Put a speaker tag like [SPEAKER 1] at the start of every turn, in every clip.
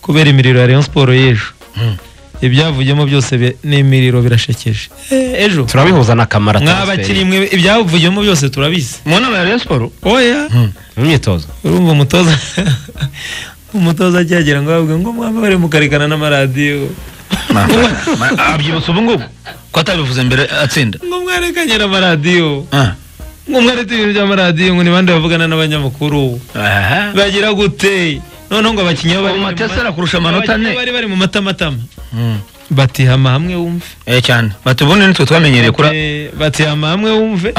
[SPEAKER 1] kubera imiriro ya rayon siporo y'ejo ibyavuyemo byose bi- ni imiriro birashekeje Eh, ejo
[SPEAKER 2] turabihuza na kamara
[SPEAKER 1] mwabakiri
[SPEAKER 2] transfert
[SPEAKER 1] mwe ibyavuyemo byose turabizi
[SPEAKER 2] mu nama ya Rayon Sport
[SPEAKER 1] oya
[SPEAKER 2] mu myitozo
[SPEAKER 1] urumva umutoza umutoza akihagera ngo avuge ngo mwaba bari mukarekana n'amaradiyo
[SPEAKER 3] abyibutsa ubu ngubu ko atabivuze mbere atsinda
[SPEAKER 1] ngo mwarekanye n'amaradiyo
[SPEAKER 3] Ah.
[SPEAKER 1] ngo mwaretse ibintu by'amaradiyo ngo ni bande bavugana n'abanyamakuru
[SPEAKER 3] Aha.
[SPEAKER 1] bagira gute noneho ngo abakinnyi bo bari mu
[SPEAKER 3] Matesa
[SPEAKER 1] ma-
[SPEAKER 3] arakurusha amanota
[SPEAKER 1] abakinnyi
[SPEAKER 3] ane.
[SPEAKER 1] bari bari mu matamatama
[SPEAKER 3] Mm.
[SPEAKER 1] batihama hamwe wumve
[SPEAKER 3] Eh cyane bati ubundi nitwe twamenyereye kuri
[SPEAKER 1] Eh, batihama hamwe wumve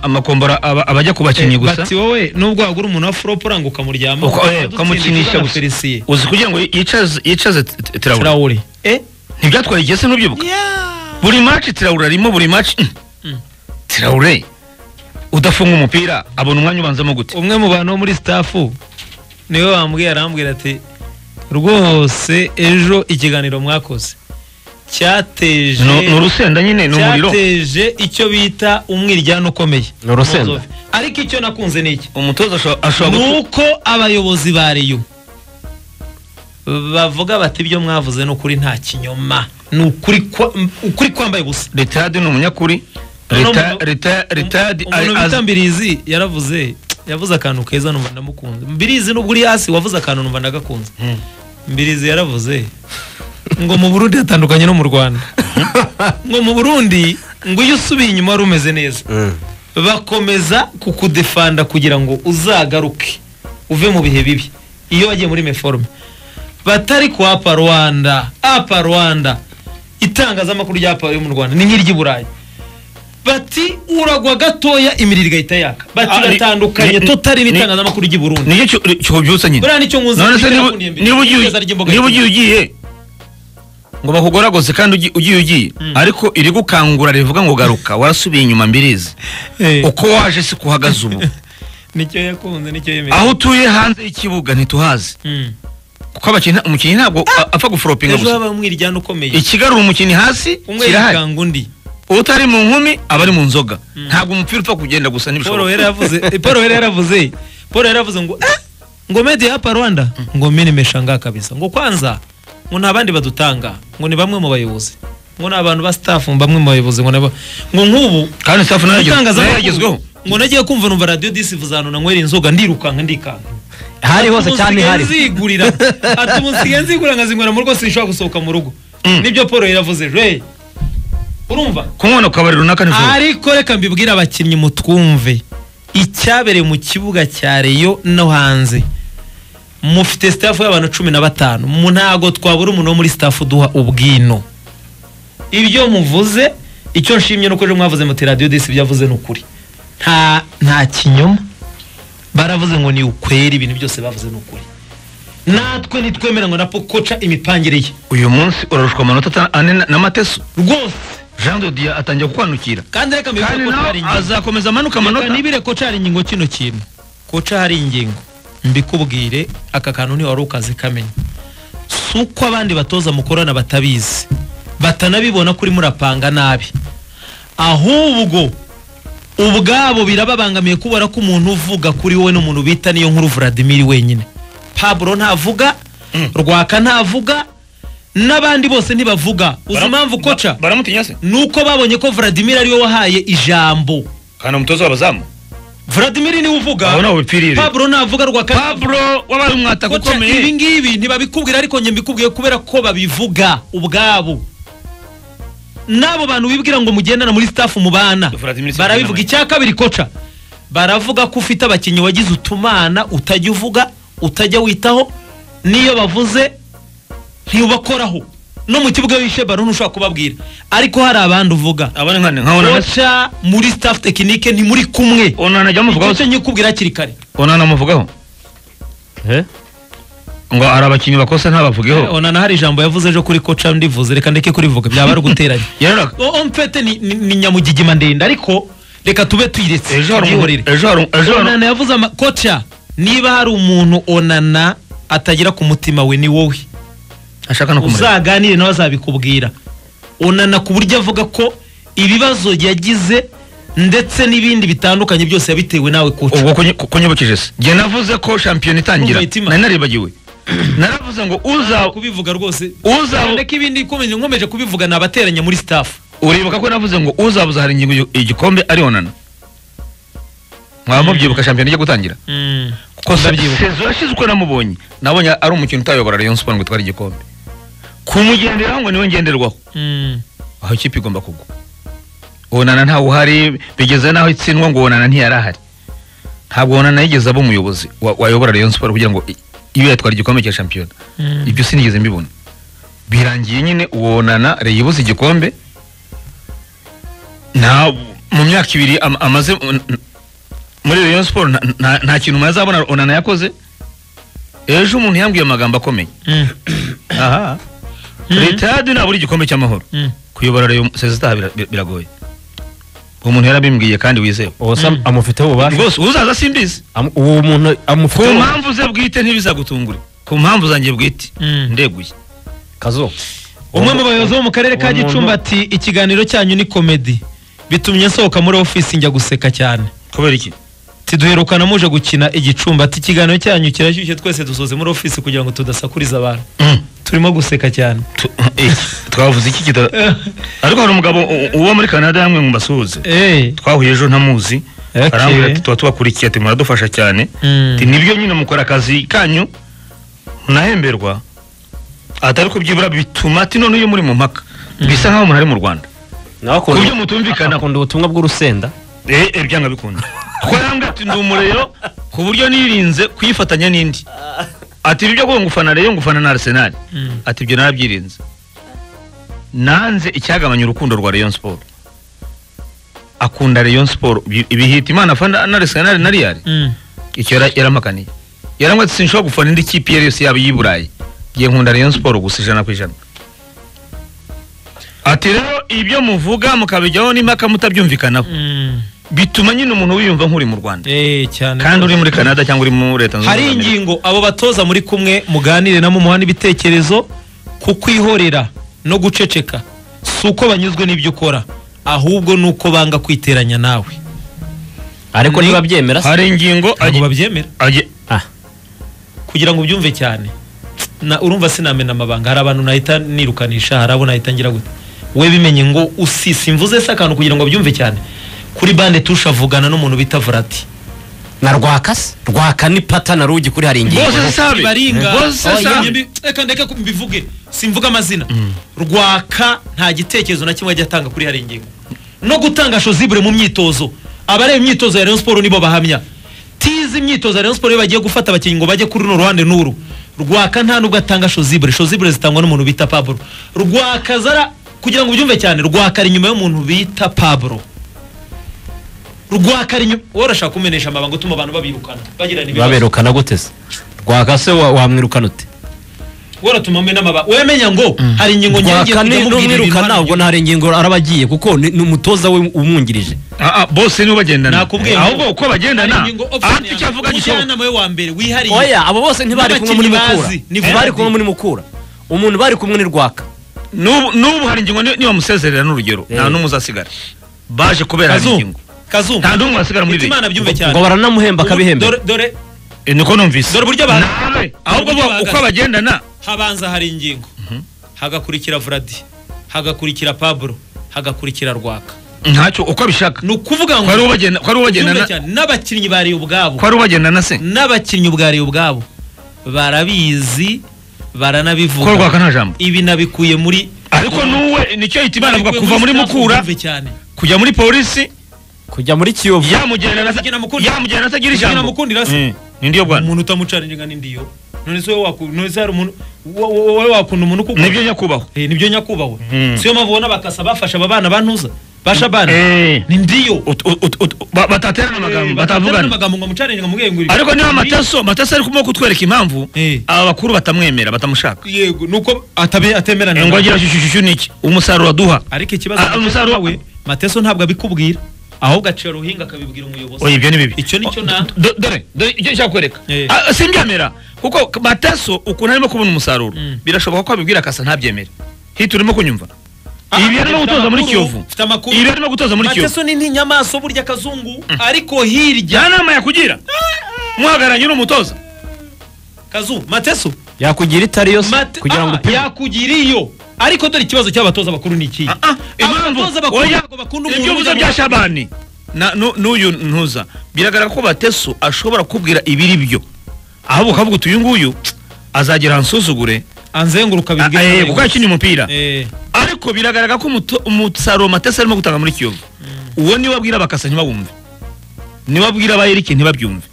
[SPEAKER 3] amakombora aba- abajya ku bakinnyi gusa
[SPEAKER 1] bati wowe nubwo wagura umuntu wa furopo uranga ukamuryama
[SPEAKER 3] Uko- eh, ukamukinisha gusa
[SPEAKER 1] felisiye
[SPEAKER 3] uzi kugira ngo yicaze yicaze t- t- Traoré.
[SPEAKER 1] turawuri eh
[SPEAKER 3] ntibyatwaye igihe se ntubyibuka
[SPEAKER 1] yeah.
[SPEAKER 3] buri match Traoré arimo buri match
[SPEAKER 1] Mm.
[SPEAKER 3] Traoré udafunga umupira abona umwanya ubanzamo gute
[SPEAKER 1] umwe mu bantu bo muri stafu niwe wambwiye arambwira ati rwose ejo ikiganiro mwakoze cyateje
[SPEAKER 3] ni ni urusenda nyine ni umuriro
[SPEAKER 1] cyateje icyo bita umwiryane ukomeye
[SPEAKER 2] Ni urusenda.
[SPEAKER 1] Mozove. ariko icyo nakunze ni iki
[SPEAKER 3] umutoza asho-
[SPEAKER 1] ni
[SPEAKER 3] ashobora gutu-
[SPEAKER 1] uko abayobozi ba reyo bavuga bati ibyo mwavuze ni ukuri nta kinyoma ni ukuri kwa- ukuri kwambaye ubusa
[SPEAKER 3] Retard ni umunyakuri
[SPEAKER 1] Noneho
[SPEAKER 3] Retard-
[SPEAKER 1] umuntu-
[SPEAKER 3] Retard- Retard
[SPEAKER 1] umuntu
[SPEAKER 3] az-
[SPEAKER 1] bita mbirizi yaravuze yavuze akantu keza numva ndamukunze mbirizi nubwo uri hasi wavuze akantu numva ndagakunze
[SPEAKER 3] Mm.
[SPEAKER 1] mbirizi yaravuze ngo mu burundi hatandukanye no mu rwanda ngo mu burundi ngo iyo usubiye inyuma wari umeze neza bakomeza kukudefanda kugira ngo uzagaruke uve mu bihe bibi iyo wagiye muri meforume batari ku apa rwanda apa rwanda itangazamakuru ryapa ryo mu rwanda ni nk'iry'i burayi bati uragwa gatoya imiriro igahita yaka bati
[SPEAKER 3] Ah, ni-
[SPEAKER 1] uratandukanye
[SPEAKER 3] ni-
[SPEAKER 1] totari
[SPEAKER 3] ni-
[SPEAKER 1] n'itangazamakuru ry'i burundi
[SPEAKER 3] nicyo cyo- cyubyutsa nyine
[SPEAKER 1] buriya nicyo nkunze
[SPEAKER 3] none
[SPEAKER 1] nicyo
[SPEAKER 3] se niba
[SPEAKER 1] nakundiye mbere,
[SPEAKER 3] niba ugiye
[SPEAKER 1] igerageza ry'imboga
[SPEAKER 3] niba ugiye
[SPEAKER 1] y'ikirunga.
[SPEAKER 3] ugiye ngo bakugoragoze kandi ugi- ugiye ugiye ariko irigukangura rivuga ngo garuka warasubiye inyuma mbirizi
[SPEAKER 1] Eh,
[SPEAKER 3] uko waje si kuhagaze ubu
[SPEAKER 1] nicyo yakunze nicyo
[SPEAKER 3] aho
[SPEAKER 1] yemeje
[SPEAKER 3] utuye hanze y'ikibuga ntituhazi
[SPEAKER 1] Mm.
[SPEAKER 3] kuko abakinnyi nta- umukinnyi ntabwo a- apfa guforopinga
[SPEAKER 1] ejo
[SPEAKER 3] gusa
[SPEAKER 1] habaye umwiryane ukomeye
[SPEAKER 3] ikigarura umukinnyi hasi
[SPEAKER 1] umwe
[SPEAKER 3] kirahari
[SPEAKER 1] yikanga undi
[SPEAKER 3] utari mu nkumi aba ari mu nzoga ntabwo umupira upfa kugenda gusa
[SPEAKER 1] paul
[SPEAKER 3] ntibishoboka
[SPEAKER 1] wera yavuze eh, paul wera yaravuze paul wera yaravuze ngo "Ah, ngo medi hapa rwanda ngo menimesha ngaha kabisa ngo kwanza ngo nta bandi badutanga ngo ni bamwe mu bayobozi ngo ni abantu ba staff bamwe mu bayobozi ngo ni aba- ngo nk'ubu
[SPEAKER 3] kandi safu nayo yagezweho- nayo
[SPEAKER 1] itangazamakuru
[SPEAKER 3] yagezweho
[SPEAKER 1] ngo nagiye kumva numva radiyo disi vuzanona nywera inzoga ndirukanka ndikanka
[SPEAKER 2] hari hose cyane hari
[SPEAKER 1] nzigurira ati ubu nsigaye nzigurira nkazinywera mu rugo sinshobora gusohoka mu rugo nibyo paul yaravuze hey, urumva
[SPEAKER 3] kumubona ku kabari runaka ntibisohoka
[SPEAKER 1] ariko reka mbibwire abakinnyi mutwumve icyabereye mu kibuga cya reyo no hanze mufite sitafu y'abantu cumi na batanu mu ntago twabura umuntu wo muri sitafu duha ubwino ibyo muvuze icyo nshimye ni uko ejo mwavuze muti radiyo disi ibyavuze ni ukuri nta nta kinyoma baravuze ngo ni ukweri ibintu byose bavuze ni ukuri natwe ntitwemera ngo napo koca imipangire ye
[SPEAKER 3] uyu munsi urarushwa amanota ata- ane na- na mateso
[SPEAKER 1] rwose
[SPEAKER 3] jean de dieu atangiye kukwanukira
[SPEAKER 1] kandi reka mbibwire
[SPEAKER 3] kandi
[SPEAKER 1] ko twari
[SPEAKER 3] nawe
[SPEAKER 1] inyuma
[SPEAKER 3] azakomeza amanuka
[SPEAKER 1] Reka
[SPEAKER 3] amanota
[SPEAKER 1] nibire koca hari ingingo kino kintu koca hari ingingo mbikubwire aka kantu ntiwari ukazi kamenya si uko abandi batoza mukorana batabizi batanabibona ko urimo urapanga nabi ahubwo ubwabo birababangamiye kubera ko umuntu uvuga kuri wowe n'umuntu bita niyo nkuru Vladimir wenyine Pablo ntavuga Rwaka ntavuga n'abandi bose ntibavuga uzi impamvu koca
[SPEAKER 3] baramutinya se
[SPEAKER 1] ni uko babonye ko Vladimir ariwe wahaye ijambo
[SPEAKER 3] kandi umutoza w'abazamu
[SPEAKER 1] Vladimir niwe uvuga
[SPEAKER 3] abona ubupirire
[SPEAKER 1] Pablo navuga rwa
[SPEAKER 3] pablo wabaye umwataka
[SPEAKER 1] ibi
[SPEAKER 3] ukomeye
[SPEAKER 1] ngibi ntibabikubwira ariko njye mbikubwiye kubera ko babivuga ubwabo n'abo bantu wibwira ngo mugendana muri staff mubana
[SPEAKER 3] Vladimir Nsengimana.
[SPEAKER 1] barabivuga icya kabiri koca baravuga ko ufite abakinnyi wagize utumana utajya uvuga utajya witaho n'iyo bavuze ntiubakoraho no mu kibuga wishe baro ntushobora kubabwira ariko hari abandi uvuga
[SPEAKER 3] abana nkane nkabona
[SPEAKER 1] koca muri staff tekinike ntimuri kumwe
[SPEAKER 3] onana ajya amuvugaho
[SPEAKER 1] icyo
[SPEAKER 3] se
[SPEAKER 1] nyikubwira hakiri kare
[SPEAKER 3] onana amuvugaho
[SPEAKER 2] Eh?
[SPEAKER 3] ngo hari abakinnyi bakosa ntabavugeho
[SPEAKER 1] onana hari ijambo yavuze ejo kuri koca ndivuze reka ndeke kurivuga byaba ari uguteranya
[SPEAKER 3] yarora
[SPEAKER 1] omfete ni, ni, ni nyamugigima ndende ariko reka tube tuyiretse
[SPEAKER 3] ejo hari
[SPEAKER 1] tubyihorere.
[SPEAKER 3] umu- ejo hari umu- ejo hari
[SPEAKER 1] onana yavuze ama koca niba hari umuntu onana atagira ku mutima we ni wowe
[SPEAKER 3] ashaka no kumureba
[SPEAKER 1] uzaganire nawe azabikubwira onana ku buryo avuga ko ibibazo yagize ndetse n'ibindi bitandukanye byose yabitewe nawe koca
[SPEAKER 3] ubwo kunyibukije se njye navuze ko shampiyona itangira
[SPEAKER 1] Kumva imitima.
[SPEAKER 3] nari naribagiwe naravuze ngo uza
[SPEAKER 1] kubivuga rwose
[SPEAKER 3] uza
[SPEAKER 1] cyane ko ibindi ikomeje nkomeje kubivuga nabateranya muri staff
[SPEAKER 3] uribuka ko navuze ngo uzabuza hari ingingo igi- igikombe arionana mwaba mubyibuka shampiyona ijya gutangira kuko se-
[SPEAKER 1] Ndabyibuka.
[SPEAKER 3] sezo yashize uko namubonye nabonye ari umukino utayobora Rayon Sport ngo itware igikombe kumugenderaho ngo niwe ngenderwaho
[SPEAKER 1] Mm.
[SPEAKER 3] aho ikipe igomba kugwa onana ntawe uhari bigeze n'aho itsindwa ngo onana ntiyari ahari ntabwo onana yigeze aba umuyobozi wa- wayobora Rayon Sport kugira ngo i- ibe yatwara igikombe cya shampiyona
[SPEAKER 1] Mm.
[SPEAKER 3] ibyo sinigeze mbibona birangiye nyine uwonana Rayon ibuze igikombe nta mu myaka ibiri am- amaze m- n- muri Rayon Sport nta- nta- nta kintu umaze abona onana yakoze ejo umuntu yambwiye amagambo akomeye
[SPEAKER 1] Mm.
[SPEAKER 3] aha
[SPEAKER 1] Mhm.
[SPEAKER 3] leta yadu nabura igikombe cy'amahoro
[SPEAKER 1] Mm.
[SPEAKER 3] kuyobora rero sezitaha biragoye umuntu yarabimbwiye kandi wizewe
[SPEAKER 2] uwo se
[SPEAKER 1] Mm.
[SPEAKER 2] amufiteho ububasha
[SPEAKER 3] rwose uzaza simbizi
[SPEAKER 2] Am- uwo muntu
[SPEAKER 3] ku
[SPEAKER 2] amufiteho
[SPEAKER 3] mpamvu ze bwite ntibizagutungure ku mpamvu zanjye bwite
[SPEAKER 1] Mm.
[SPEAKER 3] ndeguye
[SPEAKER 2] kazo
[SPEAKER 1] umwe mu bayobozi bo mu karere ka
[SPEAKER 2] uwo muntu-
[SPEAKER 1] gicumbi ati ikiganiro cyanyu ni komedi bitumye nsohoka muri ofisi njya guseka cyane
[SPEAKER 3] kubera iki
[SPEAKER 1] tiduherukana muje gukina igicumbi ati ikiganiro cyanyu kirashyushye twese dusoze muri ofisi kugira ngo tudasakuriza abantu turimo guseka cyane
[SPEAKER 3] Tu- iki? twavuze iki kita ariko hari umugabo u- uwo muri canada yamwe mu basuhuze
[SPEAKER 1] Eh,
[SPEAKER 3] twahuye ejo ntamuzi
[SPEAKER 1] Okay.
[SPEAKER 3] arambwira ati tuba tubakurikiye ati muradufasha cyane
[SPEAKER 1] Mm.
[SPEAKER 3] ati nibyo nyine mukora akazi kanyu munahemberwa atari kubyibura bituma ati none iyo muri mu mpaka bisa nk'aho umuntu ari mu rwanda
[SPEAKER 2] nawe
[SPEAKER 3] ku
[SPEAKER 2] akunda
[SPEAKER 3] buryo mutumvikana
[SPEAKER 2] akunda ubutumwa bw'urusenda
[SPEAKER 3] Eh, eh, byanga bikunda kuko yambwiye ati ndi umurero ku buryo nirinze kuyifatanya n'indi ati ibyo ngo ngufana rero ngufana na Arsenal
[SPEAKER 1] Mm.
[SPEAKER 3] ati ibyo narabyirinze nanze icyagabanya urukundo rwa Rayon Sport akunda Rayon Sport ibi- ibihita Imana afana na Arsenal na Real
[SPEAKER 1] Mm.
[SPEAKER 3] icyo yara- yarampakaniye yarambwiye ati sinshobora gufana indi kipe iyo ari yose yaba iy'iburayi ngiye nkunda Rayon Sport gusa ijana ku ijana ati rero ibyo muvuga mukabijyaho n'impaka mutabyumvikanaho
[SPEAKER 1] Mm.
[SPEAKER 3] bituma nyine umuntu wiyumva nk'uri mu rwanda
[SPEAKER 1] Eh, cyane
[SPEAKER 3] kandi uri muri canada cyangwa uri muri leta zunze
[SPEAKER 1] hari
[SPEAKER 3] ubumwe za Amerika.
[SPEAKER 1] ingingo abo batoza muri kumwe muganire nabo muhana ibitekerezo ku kwihorera no guceceka si uko banyuzwe n'ibyo ukora ahubwo ni uko banga kwiteranya nawe
[SPEAKER 2] ariko
[SPEAKER 1] Ni-
[SPEAKER 2] niba byemera se
[SPEAKER 3] hari ingingo
[SPEAKER 1] ntabwo
[SPEAKER 3] agi-
[SPEAKER 1] babyemera
[SPEAKER 3] agi-
[SPEAKER 1] kugira ngo ubyumve cyane na urumva sinamena amabanga hari abantu nahita nirukanisha hari abo nahita ngira gute we bimenye ngo usisi mvuze se akantu kugira ngo byumve cyane kuri bande tushe avugana n'umuntu bita Vrati
[SPEAKER 2] na rwaka se rwaka ni pata na rugi kuri hari ingingo
[SPEAKER 3] Bose sabe.
[SPEAKER 1] Ibaringa.
[SPEAKER 3] Bose
[SPEAKER 1] Oh,
[SPEAKER 3] sabe.
[SPEAKER 1] yembi- Reka ndeke ko mbivuge simvuga amazina rwaka nta gitekerezo na kimwe ajya atanga kuri hari ingingo no gutanga shozibure mu myitozo abareba imyitozo ya Rayon Sport nibo bahamya tizi imyitozo ya Rayon Sport iyo bagiye gufata abakinnyi ngo bajye kuri runo ruhande n'uru rwaka nta nubwo atanga shozibure shozibure zitangwa n'umuntu bita Pablo rwaka zara kugira ngo ubyumve cyane rwaka ari inyuma y'umuntu bita Pablo rwaka ari inyuma worashaka kumenesha amabanga utuma abantu babirukana bagirana ibibazo
[SPEAKER 2] baberukana gute se rwaka se wa- wamwirukana ute
[SPEAKER 1] waratumame n'amabanga wemenya ngo hari ingingo
[SPEAKER 2] rwaka
[SPEAKER 1] kujya
[SPEAKER 2] ni
[SPEAKER 1] mubwira ibintu
[SPEAKER 2] n'umwirukana
[SPEAKER 1] hano.
[SPEAKER 2] ubwo nta ngingo araba agiye kuko ni ni umutoza we umwungirije
[SPEAKER 3] Ah, ah, bose nibo bagendana
[SPEAKER 1] Nakubwiye ngo-
[SPEAKER 3] ahubwo uko bagendana
[SPEAKER 1] Hari ingingo option
[SPEAKER 3] aha
[SPEAKER 1] ya-
[SPEAKER 3] icyo avuga gisohoka
[SPEAKER 1] umujyanama we wa mbere wihariye
[SPEAKER 2] oya abo bose ntibari kumwe muri
[SPEAKER 1] N'abakinnyi
[SPEAKER 2] mukura
[SPEAKER 1] bazi, ni
[SPEAKER 2] Eh, bari kumwe
[SPEAKER 1] Verdi.
[SPEAKER 2] muri mukura umuntu bari kumwe ni rwaka
[SPEAKER 3] n'ubu n'ubu hari ingingo ni- nibamusezerera n'urugero nta n'umwe uzasigara baje kubera hari
[SPEAKER 1] kazungu
[SPEAKER 3] ingingo
[SPEAKER 1] kazungu
[SPEAKER 3] nta n'umwe wasigara muri
[SPEAKER 1] Iti Imana
[SPEAKER 3] leta
[SPEAKER 1] byumve cyane
[SPEAKER 2] ngo baranamuhemba
[SPEAKER 1] Ubu-
[SPEAKER 2] akabihemba
[SPEAKER 1] dore dore
[SPEAKER 3] Eh, niko numvise
[SPEAKER 1] dore uburyo abantu-
[SPEAKER 3] nawe ahubwo
[SPEAKER 1] uburyo
[SPEAKER 3] bo- uko
[SPEAKER 1] bahagaze.
[SPEAKER 3] bagendana
[SPEAKER 1] habanza hari ingingo hagakurikira Vradi hagakurikira Pablo hagakurikira Rwaka
[SPEAKER 3] ntacyo uko abishaka
[SPEAKER 1] ni ukuvuga
[SPEAKER 3] ko ari
[SPEAKER 1] ngo
[SPEAKER 3] ubagenda ko ari
[SPEAKER 1] byumve
[SPEAKER 3] ubagendana
[SPEAKER 1] cyane n'abakinnyi bari ubwabo
[SPEAKER 3] ko ari ubagendana se
[SPEAKER 1] n'abakinnyi ubwari ubwabo barabizi
[SPEAKER 3] ko
[SPEAKER 1] baranabivuga
[SPEAKER 3] rwaka nta jambo
[SPEAKER 1] ibi nabikuye muri
[SPEAKER 3] ariko n'uwe nicyo yita imana avuga
[SPEAKER 1] nabikuye
[SPEAKER 3] kuva muri
[SPEAKER 1] staff,
[SPEAKER 3] mukura
[SPEAKER 1] byumve cyane
[SPEAKER 3] kujya muri polisi
[SPEAKER 2] kujya muri kiyovu
[SPEAKER 3] yamugirana
[SPEAKER 1] Kugira namukundira-
[SPEAKER 3] yamugirana atagira
[SPEAKER 1] kugira
[SPEAKER 3] ijambo
[SPEAKER 1] namukundira se.
[SPEAKER 3] Mm. ni ndiyo bwana
[SPEAKER 1] umuntu utamucara injinga n'indiyo none se wowe waku- none se hari umuntu wo- wo- wowe wakunda umuntu kuko
[SPEAKER 3] nibyo nyakubahwa
[SPEAKER 1] Eh, nibyo nyakubahwa
[SPEAKER 3] Mm.
[SPEAKER 1] siyo mpamvu ubona bakasa bafasha aba bana bantuza basha bana
[SPEAKER 3] Eh.
[SPEAKER 1] ni ndiyo
[SPEAKER 3] Ut- ut- ut- ba- bataterana
[SPEAKER 1] Eh,
[SPEAKER 3] amagambo
[SPEAKER 1] bataterana
[SPEAKER 3] batavugana
[SPEAKER 1] amagambo ngo amucare injinga mubwire ngo
[SPEAKER 3] ariko niba mataso mataso ari kumwe kutwereka impamvu
[SPEAKER 1] Eh.
[SPEAKER 3] aba bakuru batamwemera batamushaka
[SPEAKER 1] yego nuko atabe atemerana
[SPEAKER 3] ngo
[SPEAKER 1] nawe.
[SPEAKER 3] agira shushushushu niki umusaruro aduha
[SPEAKER 1] ariko ikibazo
[SPEAKER 3] Ah, umusaruro-
[SPEAKER 1] we mateso ntabwo abikubwira ahubwo aciye ruhinga akabibwira umuyobozi
[SPEAKER 3] oya ibyo ni bibi
[SPEAKER 1] Icyo ni cyo
[SPEAKER 3] Oh,
[SPEAKER 1] na-
[SPEAKER 3] do- do- dore dore icyo nshaka kwereka
[SPEAKER 1] Eh.
[SPEAKER 3] Ah, simbyemera kuko mataso ukuntu arimo kubona umusaruro
[SPEAKER 1] Mm.
[SPEAKER 3] birashoboka ko abibwira akasa ntabyemere hita urimo kunyumva
[SPEAKER 1] Ah,
[SPEAKER 3] ibi arimo
[SPEAKER 1] mfite
[SPEAKER 3] gutoza muri
[SPEAKER 1] amakuru,
[SPEAKER 3] kiyovu
[SPEAKER 1] mfite amakuru.
[SPEAKER 3] ibi arimo gutoza muri kiyovu
[SPEAKER 1] mateso ni nk'inyamaswa burya kazungu ariko hirya
[SPEAKER 3] nta nama yakugira muhagararanye n'umutoza
[SPEAKER 1] kazu mateso
[SPEAKER 2] yakugira itari yo se
[SPEAKER 1] Mate-
[SPEAKER 2] kugira ngo
[SPEAKER 1] ah,
[SPEAKER 2] upime
[SPEAKER 1] yakugira iyo ariko dore ikibazo cy'abatoza bakuru ni iki
[SPEAKER 3] Ah, ah, impamvu-
[SPEAKER 1] abatoza bakuru
[SPEAKER 3] oya,
[SPEAKER 1] ntabwo bakunda
[SPEAKER 3] ibyo
[SPEAKER 1] umuntu
[SPEAKER 3] uvuze
[SPEAKER 1] ujya
[SPEAKER 3] bya
[SPEAKER 1] mu-
[SPEAKER 3] shabani na- nu- n'uyu ntuza biragaragara ko batesu ashobora kubwira ibiri byo ahubwo ukavuga uti uyu nguyu azagera ansuzugure
[SPEAKER 1] anzenguruka
[SPEAKER 3] Ah,
[SPEAKER 1] bibwira
[SPEAKER 3] eh,
[SPEAKER 1] ibyo
[SPEAKER 3] kuko yakinnye umupira
[SPEAKER 1] Eh,
[SPEAKER 3] ariko biragaragara ko umuto- umusaruro matese arimo gutanga muri kiyovu uwo niwe abwira bakasa ntibawumve niwe abwira abayerike ntibabyumve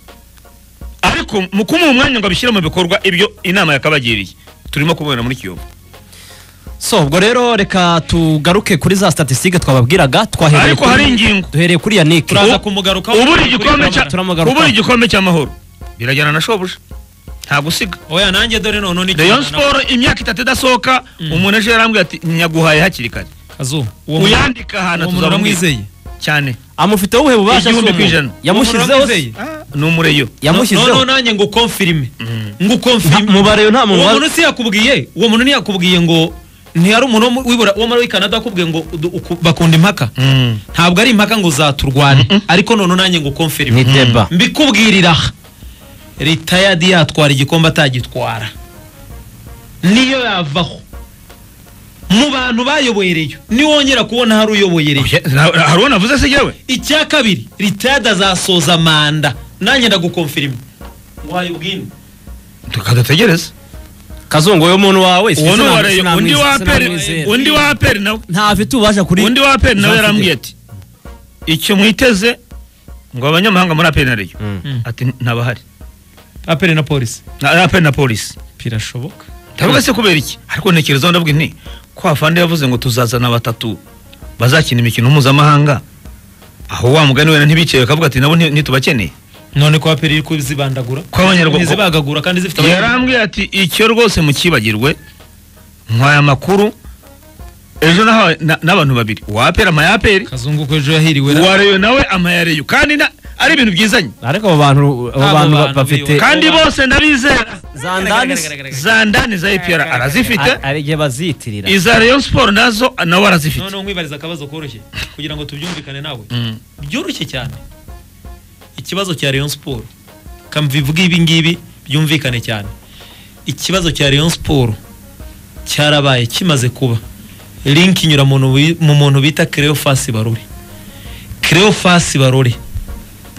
[SPEAKER 3] ariko mu kumuha umwanya ngo abishyire mu bikorwa ibyo inama yakabagiriye turimo kubona muri kiyovu
[SPEAKER 2] so ubwo rero reka tugaruke kuri za statistique twababwiraga twahereye
[SPEAKER 3] Ariko
[SPEAKER 2] kuri-
[SPEAKER 3] hari ingingo.
[SPEAKER 2] duhereye kuri Yannick
[SPEAKER 1] turaza
[SPEAKER 2] U-
[SPEAKER 1] kumugarukaho
[SPEAKER 3] ubura
[SPEAKER 1] turi
[SPEAKER 3] igikombe
[SPEAKER 1] kurabona.
[SPEAKER 3] cya
[SPEAKER 2] turamugana.
[SPEAKER 3] ubura igikombe cy'amahoro birajyana na shobuja nta gusiga
[SPEAKER 1] oya nanjye dore none ni
[SPEAKER 3] rayon siporo imyaka itatu idasohoka umuntu ejo yarambwiye ati nyaguhaye hakiri kare
[SPEAKER 1] kazu uwo mu-
[SPEAKER 3] uyandika ahantu
[SPEAKER 1] uwo muntu
[SPEAKER 3] tuzamwizeye
[SPEAKER 1] uramwizeye
[SPEAKER 3] cyane
[SPEAKER 2] amufiteho ubuhe bubasha
[SPEAKER 3] Igihumbi
[SPEAKER 2] si umu-
[SPEAKER 3] ku ijana.
[SPEAKER 2] yamushyizeho se-
[SPEAKER 1] Uramwizeye?
[SPEAKER 3] ni umureyo
[SPEAKER 1] noneho
[SPEAKER 2] yamushyizeho
[SPEAKER 1] nanjye ngo konfirime ngo
[SPEAKER 2] Nta-
[SPEAKER 1] konfirime
[SPEAKER 2] mubare nta muntu
[SPEAKER 1] uwo
[SPEAKER 2] wa-
[SPEAKER 1] muntu si yakubwiye uwo muntu ntiyakubwiye ngo ntiyari umuntu wo mu- wibura wo muri Canada akubwiye ngo udu- uku- bakunda impaka
[SPEAKER 3] Mm.
[SPEAKER 1] ntabwo ari impaka ngo zaturwane ariko noneho nanjye ngo
[SPEAKER 2] ni
[SPEAKER 1] konfirime
[SPEAKER 2] deba
[SPEAKER 1] mbikubwirira ritayadi yatwara igikombe atagitwara niyo yavaho mu bantu bayoboye reyo niwongera kubona hari uyoboye reyo
[SPEAKER 3] hari uwo navuze se yewe
[SPEAKER 1] icya kabiri ritayadi azasoza manda nanjye ndagukonfirima wayibwina
[SPEAKER 3] tukadutegereza
[SPEAKER 2] kazungu uwo muntu wawe
[SPEAKER 3] uwo ni uwa
[SPEAKER 2] sinamwi-
[SPEAKER 3] reyo
[SPEAKER 2] sinamwi-
[SPEAKER 3] undi wa
[SPEAKER 2] sinamwizera.
[SPEAKER 3] aperi undi wa aperi nawe
[SPEAKER 2] ntafite ububasha kuri
[SPEAKER 3] undi wa aperi nawe
[SPEAKER 2] Jean
[SPEAKER 3] yarambwiye
[SPEAKER 2] Fidel.
[SPEAKER 3] ati icyo mwiteze ngo abanyamahanga muri aperi na reyo ati ntabahari
[SPEAKER 1] apere na polisi
[SPEAKER 3] Na- aperi na polisi
[SPEAKER 1] birashoboka
[SPEAKER 3] ndavuga se kubera iki ariko ntekerezaho ndavuga nti ko hafande yavuze ngo tuzazana batatu bazakina imikino mpuzamahanga aho wa mugani wenda ntibiciye bakavuga ati nabo nti- ntitubakeneye
[SPEAKER 1] none ko apere iri kuzibandagura
[SPEAKER 3] Kw'abanyarwanda-
[SPEAKER 1] ntizibagagura kandi zifite
[SPEAKER 3] yarambwiye ati icyo rwose mukibagirwe nkwaye amakuru ejo nahawe na- n'abantu babiri uwa aperi amaya aperi
[SPEAKER 1] kazungu ko ejo yahiriwe na-
[SPEAKER 3] uwa reyo nawe amaya reyo kandi na- ari ibintu byizanye
[SPEAKER 2] ariko abo bantu abo
[SPEAKER 1] Abo
[SPEAKER 2] bantu
[SPEAKER 1] bantu
[SPEAKER 2] bafite
[SPEAKER 1] biwe.
[SPEAKER 3] kandi bose ndabizera
[SPEAKER 2] za ndani
[SPEAKER 3] za ndani za epr arazifite
[SPEAKER 2] ari igihe baziyitirira
[SPEAKER 3] iza reyo siporo nazo nawe arazifite
[SPEAKER 1] noneho nkwibariza akabazo koroshye kugira ngo tubyumvikane nawe
[SPEAKER 3] Mm.
[SPEAKER 1] byoroshye cyane ikibazo cya Rayon Sport kambivuga ibi ngibi byumvikane cyane ikibazo cya Rayon Sport cyarabaye kimaze kuba link inyura mu muntu wi- mu muntu bita Cleophas Barore Cleophas Barore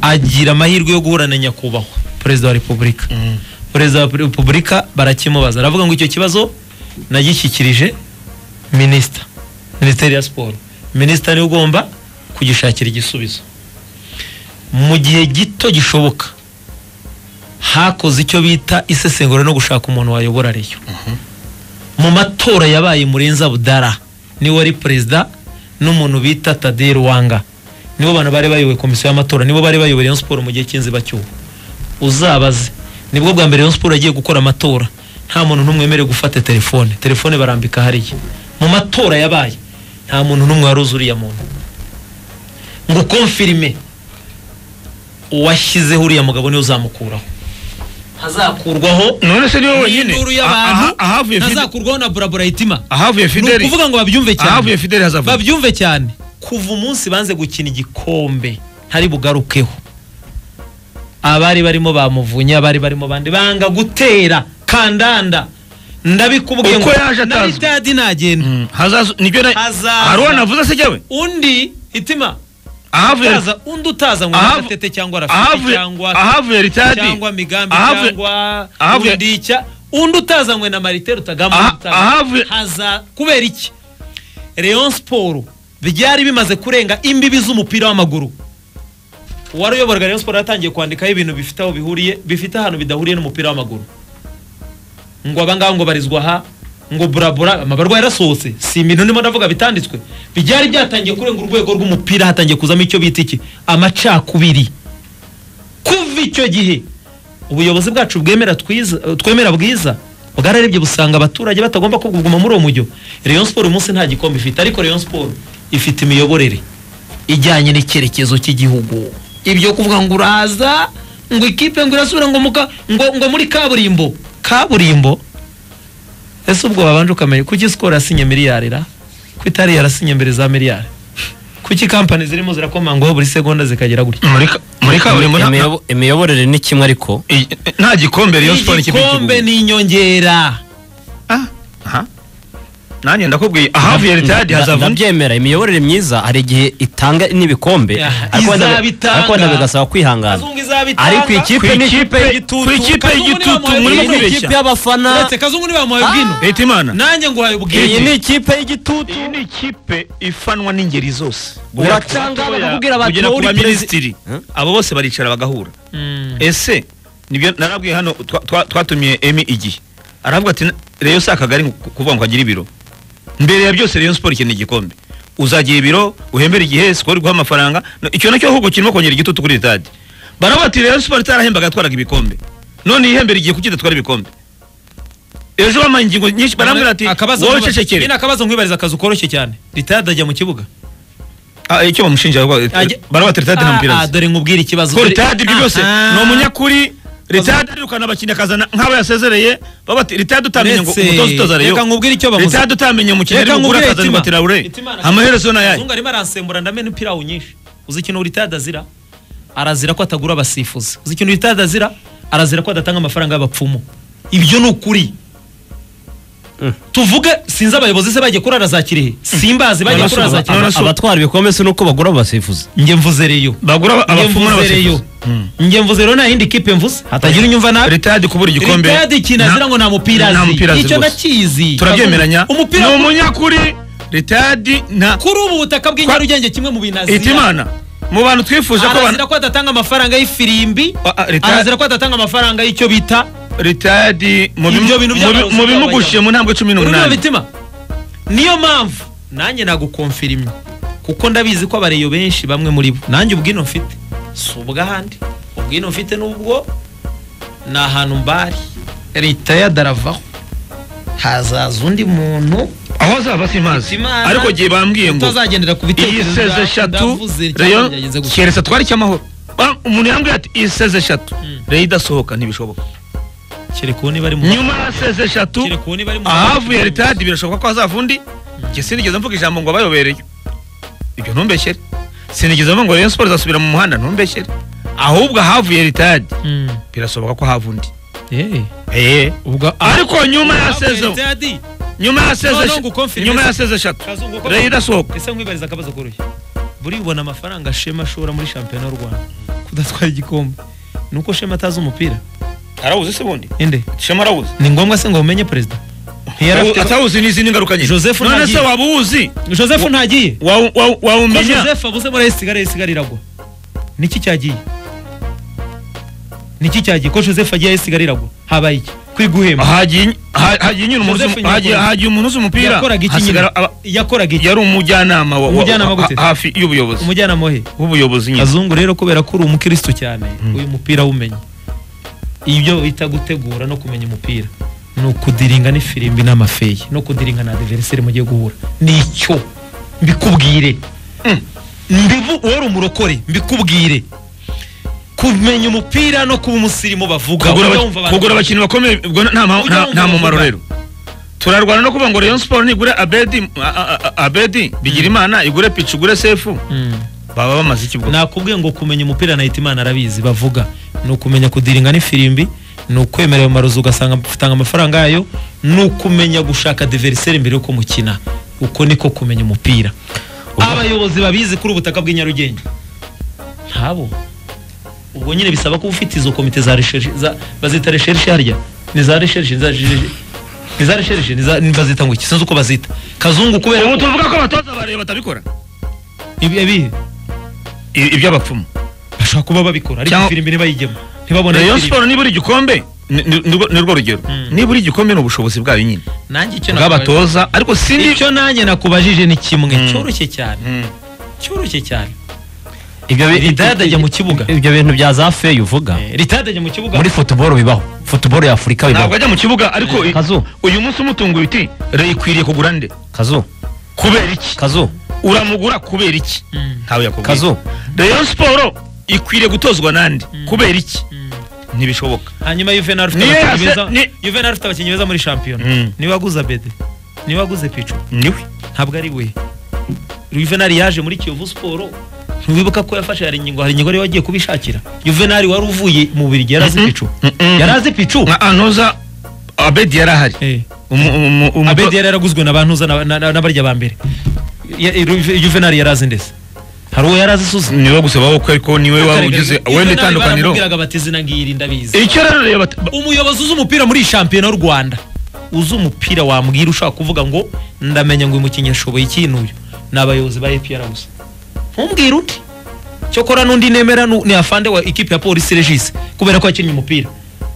[SPEAKER 1] agira amahirwe yo guhura na nyakubahwa perezida wa repubulika
[SPEAKER 3] Mm.
[SPEAKER 1] perezida wa repubulika barakimubaza aravuga ngo icyo kibazo nagishyikirije minisita minisiteri ya siporo minisita niwe ugomba kugishakira igisubizo mu gihe gito gishoboka hakoze icyo bita isesengura no gushaka umuntu wayobora reyo mu matora yabaye murenza budara niwe wari perezida n'umuntu bita taderi wanga nibo bantu bari bayoboye komisiyo y'amatora nibo bari bayoboye rayon siporo mu gihe cy'inziba cyuho uzabaze nibwo bwa mbere rayon siporo yagiye gukora amatora nta muntu n'umwe wemerewe gufata telefone telefone barambika hariya mu matora yabaye nta muntu n'umwe wari uzi uriya muntu ngo konfirime uwashyizeho uriya mugabo niwe uzamukuraho hazakurwaho
[SPEAKER 3] none se niwe wenyine
[SPEAKER 1] n'induru
[SPEAKER 3] aha-
[SPEAKER 1] y'abantu
[SPEAKER 3] aha- ahavuye Fidel-
[SPEAKER 1] ntazakurwaho na burabura hitima
[SPEAKER 3] ahavuye
[SPEAKER 1] ni
[SPEAKER 3] fideli
[SPEAKER 1] ukuvuga ngo babyumve
[SPEAKER 3] ahavuye
[SPEAKER 1] cyane
[SPEAKER 3] fideli hazavuga
[SPEAKER 1] babyumve cyane kuva umunsi banze gukina igikombe ntari bugarukeho abari barimo bamuvunye abari barimo bandi banga gutera kandanda ndabikubwiye
[SPEAKER 3] Uko yaje
[SPEAKER 1] na
[SPEAKER 3] atazwi.
[SPEAKER 1] ritadi nagenda
[SPEAKER 3] Mm, hazazu nibyo na
[SPEAKER 1] Hazaza.
[SPEAKER 3] hari uwo navuze se jyewe
[SPEAKER 1] undi hitima
[SPEAKER 3] ahavuye
[SPEAKER 1] utaza undi utaza ngo
[SPEAKER 3] Ahavu-
[SPEAKER 1] agatete cyangwa rafiki
[SPEAKER 3] ahavuye
[SPEAKER 1] cyangwa
[SPEAKER 3] ahavuye ritadi
[SPEAKER 1] cyangwa migambi
[SPEAKER 3] ahavuye-
[SPEAKER 1] cyangwa
[SPEAKER 3] ahavuye-
[SPEAKER 1] undi icya undi utazanywe na marite rutagamba
[SPEAKER 3] Aha-
[SPEAKER 1] utazanywe.
[SPEAKER 3] ahavuye-
[SPEAKER 1] haza kubera iki Rayon Sport byari bimaze kurenga imbibi z'umupira w'amaguru uwari uyoboraga Rayon Sport yatangiye kwandikaho ibintu bifite aho bihuriye bifite ahantu bidahuriye n'umupira w'amaguru ngo abangaba ngo barizwa aha ngo burabura amabarwa yarasohotse si ibintu ndimo ndavuga bitanditswe byari byatangiye kurenga urwego rw'umupira hatangiye kuzamo icyo bita iki amacakubiri kuva icyo gihe ubuyobozi bwacu bwemera twiza twemera bwiza bwararebye busanga abaturage batagomba kuguma muri uwo mujyo Rayon Sport umunsi nta gikombe ifite ariko Rayon Sport ifite imiyoborere ijyanye n'icyerekezo cy'igihugu ibyo kuvuga ngo uraza ngo ikipe ngo irasubira ngo muka ngo, ngo muri kaburimbo kaburimbo ese ubwo babanje ukamenya kuki sikoro yasinye miliyari ra ko itari yarasinye mbere za miliyari ko kuki kampani zirimo zirakomangaho buri segonda zikagira gutya
[SPEAKER 3] muri ka- muri kaburimbo nta-
[SPEAKER 2] Imiyobo- imiyoborere ni kimwe ariko
[SPEAKER 3] i- nta gikombe Rayon Sports ikipe
[SPEAKER 1] igikombe
[SPEAKER 3] y'ikibuga.
[SPEAKER 1] ni inyongera
[SPEAKER 3] Ah, aha. nanjye ndakubwiye ahavuye ritayadi
[SPEAKER 2] Nda-
[SPEAKER 3] hazavamo
[SPEAKER 2] ndabyemera imiyoborere myiza hari igihe itanga n'ibikombe
[SPEAKER 1] Yeah,
[SPEAKER 2] ariko wenda-
[SPEAKER 1] izabitanga.
[SPEAKER 2] ariko wenda bigasaba kwihangana
[SPEAKER 1] kazungu izabitanga
[SPEAKER 2] ariko ikipe ni ikipe
[SPEAKER 3] Ku
[SPEAKER 2] y'igitutu
[SPEAKER 3] ku ikipe
[SPEAKER 1] Kazungu
[SPEAKER 3] y'igitutu
[SPEAKER 1] niwe
[SPEAKER 3] murimo
[SPEAKER 1] wamuhaye
[SPEAKER 2] iyi ni
[SPEAKER 3] kwibeshya
[SPEAKER 2] ikipe y'abafana
[SPEAKER 1] uretse kazungu ntibamuhaye ubwino
[SPEAKER 3] leta imana
[SPEAKER 1] nanjye nguhaye
[SPEAKER 2] iyi
[SPEAKER 1] ubwino
[SPEAKER 2] ni ikipe y'igitutu
[SPEAKER 3] iyi ni ikipe ifanwa n'ingeri zose
[SPEAKER 2] Uratanga
[SPEAKER 3] Guhera ku batoya,
[SPEAKER 2] bakakubwira bati
[SPEAKER 3] kugera ku
[SPEAKER 2] wowe uri
[SPEAKER 3] baminisitiri
[SPEAKER 2] Huh?
[SPEAKER 3] abo bose baricara bagahura
[SPEAKER 1] Mm.
[SPEAKER 3] ese nibyo narabwiye hano twa- twa- twatumiye emi igihe aravuga ati reyo si akagari ngo- kuvuga ngo agire ibiro mbere ya byose reyo siporo ikeneye igikombe uzagira ibiro uhembere igihe sikoro iguha amafaranga No, icyo nacyo ahubwo kirimo kongera igitutu kuri ritadi baravuga ati reyo siporo itarahembaga yatwaraga ibikombe none yihembere igihe kuki idatwara ibikombe ejo bamaye ingingo nyinshi barambwira ati
[SPEAKER 1] Akabazo
[SPEAKER 3] wowe
[SPEAKER 1] nkiba-
[SPEAKER 3] cecekere
[SPEAKER 1] nyine akabazo nkwibariza akazu koroshye cyane ritayadi ajya mu kibuga
[SPEAKER 3] Ah, icyo bamushinja
[SPEAKER 1] Ajya-
[SPEAKER 3] barabatse ritadi nta mupira
[SPEAKER 1] Ah, ah,
[SPEAKER 3] azi
[SPEAKER 1] dore nkubwire ikibazo
[SPEAKER 3] ko ritadi ibyo byose
[SPEAKER 1] Ah, ah.
[SPEAKER 3] ni umunyakuri ritadi arirukana abakinnyi akazana nk'abo yasezereye bavuga ati ritadi utamenye ngo
[SPEAKER 1] Uretse-
[SPEAKER 3] umutoza utoza reyo
[SPEAKER 1] reka nkubwire icyo bamuzi-
[SPEAKER 3] ritadi utamenye umukino
[SPEAKER 1] Reka
[SPEAKER 3] ari bugura
[SPEAKER 1] nkubwire
[SPEAKER 3] akazana
[SPEAKER 1] Hitima.
[SPEAKER 3] ngo tirawure
[SPEAKER 1] Hitima arashaka-
[SPEAKER 3] amaherezo ni ayahe
[SPEAKER 1] Kazungu arimo aransembura ndamena umupira awunyishe uzi ikintu ritayadi azira arazira ko atagura abasifuzi uzi ikintu ritayadi azira arazira ko adatanga amafaranga y'abapfumu ibyo ni ukuri
[SPEAKER 2] Mm.
[SPEAKER 1] tuvuge sinzi abayobozi se bajya kurara za kirehe simbazi bajya kurara za kirehe
[SPEAKER 3] None se-
[SPEAKER 2] abatwara ibikombe si nuko bagura abasifuzi
[SPEAKER 1] njye mvuze reyo
[SPEAKER 3] bagura aba-
[SPEAKER 1] njye
[SPEAKER 3] abapfumu
[SPEAKER 1] mvuze reyo
[SPEAKER 3] n'abasifuzi Mm.
[SPEAKER 1] njye mvuze rero nta yindi kipe mvuze hatagira unyumva nabi
[SPEAKER 3] ritadi kubura igikombe
[SPEAKER 1] Ritayadi ikintu azira ngo nta mupira
[SPEAKER 3] nta mupira
[SPEAKER 1] azi
[SPEAKER 3] azi
[SPEAKER 1] icyo
[SPEAKER 3] rwose.
[SPEAKER 1] ndakizi
[SPEAKER 3] turabyemeranya
[SPEAKER 1] umupira
[SPEAKER 3] ni umunyakuri ritadi nta
[SPEAKER 1] kuri ubu butaka bw'i Nyarugenge kimwe mu bintu azira
[SPEAKER 3] hitimana mu bantu twifuza ko
[SPEAKER 1] arazira
[SPEAKER 3] abantu
[SPEAKER 1] ko adatanga amafaranga y'ifirimbi
[SPEAKER 3] Ah, ah, Ritayadi-
[SPEAKER 1] arazira ko adatanga amafaranga y'icyo bita
[SPEAKER 3] ritadi mu bimu-
[SPEAKER 1] Ibyo bintu
[SPEAKER 3] mu
[SPEAKER 1] by'abarozi
[SPEAKER 3] bi- mu bimugushiye mu ntambwe cumi
[SPEAKER 1] urumva
[SPEAKER 3] n'umunani
[SPEAKER 1] bitima niyo mpamvu nanjye nagukomfirimye kuko ndabizi ko abareyo benshi bamwe muri bo nanjye ubwino mfite si ubwahandi ubwino mfite n'ubwo ni ahantu mbari leta yadaravaho hazaza undi muntu
[SPEAKER 3] aho azava simazi
[SPEAKER 1] Hitimana
[SPEAKER 3] ariko igihe bambwiye ngo
[SPEAKER 1] utazagendera ku
[SPEAKER 3] iyi
[SPEAKER 1] bitekerezo
[SPEAKER 3] seze
[SPEAKER 1] bya-
[SPEAKER 3] eshatu
[SPEAKER 1] ndavuze cyangwa
[SPEAKER 3] reyo
[SPEAKER 1] byageze gutya.
[SPEAKER 3] keretse twari cy'amahoro Ba- umuntu yambwiye ati iyi seze eshatu reyo idasohoka ntibishoboka
[SPEAKER 1] kereka uwo niba ari mu
[SPEAKER 3] nyuma ya seze eshatu
[SPEAKER 1] kereka uwo niba ari mu
[SPEAKER 3] ahavuye ritadi birashoboka ko hazava undi njye sinigeze mvuga ijambo ngo abayobereye ibyo ntumbeshyere sinigeze mvuga ngo reyo siporo izasubira mu muhanda ntumbeshyere ahubwo ahavuye ritadi
[SPEAKER 1] Mm.
[SPEAKER 3] birashoboka ko hava undi
[SPEAKER 1] Eh.
[SPEAKER 3] Eh.
[SPEAKER 1] ubwo
[SPEAKER 3] ariko nyuma ya
[SPEAKER 1] Ahavuye
[SPEAKER 3] seze
[SPEAKER 1] Ritayadi,
[SPEAKER 3] nyuma ya seze
[SPEAKER 1] No, no, ngukonfirime.
[SPEAKER 3] nyuma ya seze eshatu
[SPEAKER 1] Kazungu, uko-
[SPEAKER 3] reyo idasohoka
[SPEAKER 1] ese nkwibariza akabazo koroshye buri ubona amafaranga shema ashora muri shampiyona y'u rwanda kudatwara igikombe ni uko shema atazi umupira
[SPEAKER 3] arawuzi se bundi
[SPEAKER 1] inde
[SPEAKER 3] shema arawuzi
[SPEAKER 1] ni ngombwa se ngo umenye perezida Ntiyari
[SPEAKER 3] Ubu
[SPEAKER 1] afite-
[SPEAKER 3] atawuzi n'izindi ngaruka nyinshi
[SPEAKER 1] Joseph
[SPEAKER 3] none se
[SPEAKER 1] Ntagiye.
[SPEAKER 3] waba uwuzi
[SPEAKER 1] joseph ntagiye
[SPEAKER 3] Wa- wa-
[SPEAKER 1] ko
[SPEAKER 3] wawumenya
[SPEAKER 1] joseph abuze muri sigara sigara iragwa niki cyagiye niki cyagiye ko joseph agiye sigara iragwa habaye iki kwiguhema
[SPEAKER 3] hagiye ha- hagiye nyine umuntu
[SPEAKER 1] Joseph
[SPEAKER 3] uzi-
[SPEAKER 1] Nyakuri.
[SPEAKER 3] hagiye- hagiye umuntu uzi umupira
[SPEAKER 1] yakoraga iki nyine
[SPEAKER 3] hasigara aba-
[SPEAKER 1] yakoraga iki
[SPEAKER 3] yari umujyanama wa- wa-
[SPEAKER 1] Umujyanama
[SPEAKER 3] ha-
[SPEAKER 1] gute?
[SPEAKER 3] hafi y'ubuyobozi
[SPEAKER 1] umujyanama we
[SPEAKER 3] w'ubuyobozi nyine
[SPEAKER 1] kazungu rero kubera ko uri umukristo cyane uyu mupira awumenye ibyo bita gutegura no kumenya umupira ni ukudiringa n'ifirimbi n'amafeyi no kudiringa na diveriseri mugiye guhura ni icyo mbikubwire mbivu wowe uri umurokore mbikubwire kumenya umupira no kuba umusirimu bavuga
[SPEAKER 3] Kugura
[SPEAKER 1] ujya
[SPEAKER 3] aba-
[SPEAKER 1] wumva abantu-
[SPEAKER 3] kugura abakinnyi bakomeye ubwo nta ma-
[SPEAKER 1] Ujya
[SPEAKER 3] nta-
[SPEAKER 1] wumva
[SPEAKER 3] nta mumaro
[SPEAKER 1] bavuga.
[SPEAKER 3] rero turarwana no kuvuga ngo Rayon Sport nigure Abedi a- a- a- Abedi Bigirimana igure Pichu igure Sefu
[SPEAKER 1] Mm.
[SPEAKER 3] baba bamaze iki bwo
[SPEAKER 1] nakubwiye ngo kumenya umupira na Hitimana arabizi bavuga ni ukumenya kudiringa n'ifirimbi ni ukwemera ayo marozi ugasanga utanga amafaranga yayo ni ukumenya gushaka diveriseri mbere yuko mukina uko niko kumenya umupira abayobozi babizi kuri ubutaka bw'i Nyarugenge ntabo ubwo nyine bisaba kuba ufite izo komite za recherche za- bazita recherche harya ni za recherche za ni za recherche ni za ni bazita ngo iki sinzi uko bazita kazungu kubera
[SPEAKER 3] ubu tuvuga ko abatoza bareba batabikora
[SPEAKER 1] ibi ibi-
[SPEAKER 3] I- iby'abapfumu
[SPEAKER 1] bashobora kuba babikora ariko
[SPEAKER 3] Cyangwa-
[SPEAKER 1] ifirimbi ntibayigemo ntibabone
[SPEAKER 3] Rayon
[SPEAKER 1] ifirimbi.
[SPEAKER 3] Sport nibura igikombe ni- ni- ni- ni rwo rugero nibura igikombe ni ubushobozi bwayo nyine
[SPEAKER 1] nanjye icyo nakubaje-
[SPEAKER 3] bw'abatoza ariko sindi
[SPEAKER 1] icyo nanjye nakubajije ni kimwe
[SPEAKER 3] Mm.
[SPEAKER 1] cyoroshye cyane
[SPEAKER 3] Mm.
[SPEAKER 1] cyoroshye cyane
[SPEAKER 2] ibyo bi-
[SPEAKER 1] Ritayadi ajya mu kibuga.
[SPEAKER 2] ibyo bintu bya za feyi uvuga
[SPEAKER 1] ritadajya mu kibuga
[SPEAKER 2] muri futuboro bibaho futuboro ya afurika bibaho
[SPEAKER 3] ntabwo ajya mu kibuga ariko i-
[SPEAKER 2] Kazu.
[SPEAKER 3] uyu munsi umutunguye uti reyo ikwiriye kugura nde
[SPEAKER 2] kazu
[SPEAKER 3] kubera iki
[SPEAKER 2] kazu
[SPEAKER 3] uramugura kubera iki
[SPEAKER 1] Mm.
[SPEAKER 3] ntawe yakubwiye
[SPEAKER 2] kazu
[SPEAKER 3] reyo siporo ikwiriye gutozwa nande kubera iki
[SPEAKER 1] Mm.
[SPEAKER 3] ntibishoboka
[SPEAKER 1] hanyuma Juvenal ufite
[SPEAKER 3] Niyo
[SPEAKER 1] abakinnyi
[SPEAKER 3] yase-
[SPEAKER 1] beza
[SPEAKER 3] ni-
[SPEAKER 1] Juvenal ufite abakinnyi beza muri shampiyona
[SPEAKER 3] Mm.
[SPEAKER 1] niwe waguze bede niwe waguze pico
[SPEAKER 3] niwe
[SPEAKER 1] ntabwo ari we Juvenal yaje muri Kiyovu Sport ntiwibuka ko yafashe hari ingingo hari ingingo yari wagiye kubishakira Juvenal wari uvuye mu Bubiligi yari azi
[SPEAKER 3] Mhm.
[SPEAKER 1] picu
[SPEAKER 3] Mhm.
[SPEAKER 1] yari azi picu
[SPEAKER 3] nka anoza abedi yari ahari
[SPEAKER 1] Eh.
[SPEAKER 3] Umu- umu- umu-
[SPEAKER 1] Abedi yari yaraguzwe na bantu na na- na- n'abarya ba mbere Ya- Ju- Juvenal yari azi ndetse hari uwo yari azi suzi
[SPEAKER 3] niwe gusa wowe ariko niwe waba ugize wenda itandukaniro
[SPEAKER 1] baramubwiraga bati zina ngiri ndabizi
[SPEAKER 3] icyo rero reba ba-
[SPEAKER 1] umuyobozi uzi umupira muri iyi shampiyona y'u rwanda uzi umupira wambwira ushobora kuvuga ngo ndamenya ngo uyu mukinnyi ashoboye ikintu uyu ni abayobozi ba epr gusa ntumbwire undi cyokora n'undi nemera nu- ni afande wa ikipe ya polisi regis kubera ko yakinnye umupira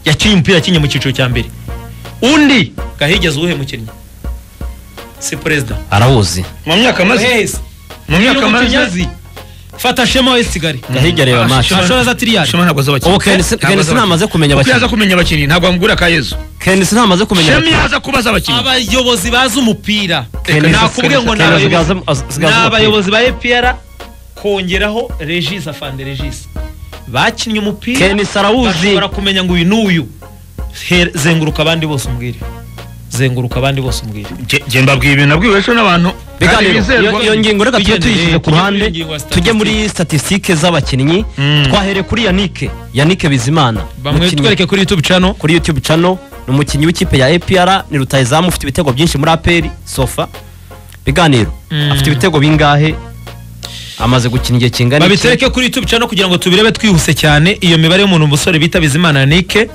[SPEAKER 1] yakinnye umupira yakinnye mu cyiciro cya mbere undi gahigeze uwuhe mukinnyi si perezida
[SPEAKER 2] arawuzi
[SPEAKER 3] mu myaka amaze
[SPEAKER 1] Yes.
[SPEAKER 3] mu
[SPEAKER 1] Niba
[SPEAKER 3] myaka
[SPEAKER 1] umukinnyi
[SPEAKER 3] amaze
[SPEAKER 1] azi, fata shema wa esigali
[SPEAKER 2] gahirya reba match
[SPEAKER 1] Shema- Ashora za Tiliyari.
[SPEAKER 3] Shema ntabwo azi abakinnyi.
[SPEAKER 2] Ubu Kenisi-
[SPEAKER 3] Ntabwo azi
[SPEAKER 2] Kenisi
[SPEAKER 3] abakinnyi.
[SPEAKER 2] ntamaze kumenya
[SPEAKER 3] Kuko
[SPEAKER 2] abakinnyi.
[SPEAKER 3] yaza kumenya abakinnyi ntabwo wamugura ka yezu
[SPEAKER 2] kenisi ntamaze kumenya
[SPEAKER 3] shemi yaza kubaza abakinnyi
[SPEAKER 1] abayobozi bazi umupira
[SPEAKER 3] Kenesi-
[SPEAKER 1] nakubwiye ngo ni
[SPEAKER 2] Kenesi
[SPEAKER 1] abayobozi-
[SPEAKER 2] asigaze- asigaze
[SPEAKER 1] ni
[SPEAKER 2] umupira.
[SPEAKER 1] abayobozi ba epr kongeraho regis afande regis bakinnye umupira
[SPEAKER 2] Kenisi arawuzi.
[SPEAKER 1] bashobora kumenya ngo uyu n'uyu Her- zenguruka abandi bose umbwire zenguruka abandi bose umbwire
[SPEAKER 3] Nge- nge mbabwiye ibintu nabwiwe ejo n'abantu kandi
[SPEAKER 2] biganiro
[SPEAKER 3] bizerwa.
[SPEAKER 2] iyo- iyo ngingo reka tujye
[SPEAKER 1] Tugendeye
[SPEAKER 2] tuyishyize ku
[SPEAKER 1] kuri
[SPEAKER 2] ruhande
[SPEAKER 1] iyo ngingo ya
[SPEAKER 2] tujye muri statisitike z'abakinnyi
[SPEAKER 3] Mm.
[SPEAKER 2] twahere kuri yanike yanike bizimana
[SPEAKER 1] bamwe
[SPEAKER 2] umukinnyi
[SPEAKER 1] twereke kuri youtube channel
[SPEAKER 2] kuri youtube channel ni umukinnyi w'ikipe ya APR ni rutayizamu ufite ibitego byinshi muri APR sofa biganiro
[SPEAKER 1] Mm.
[SPEAKER 2] afite ibitego bingahe amaze gukina igihe kingana iki?
[SPEAKER 1] babitereke kuri youtube channel kugira ngo tubirebe twihuse cyane iyo mibare y'umuntu umusore bita bizimana yanike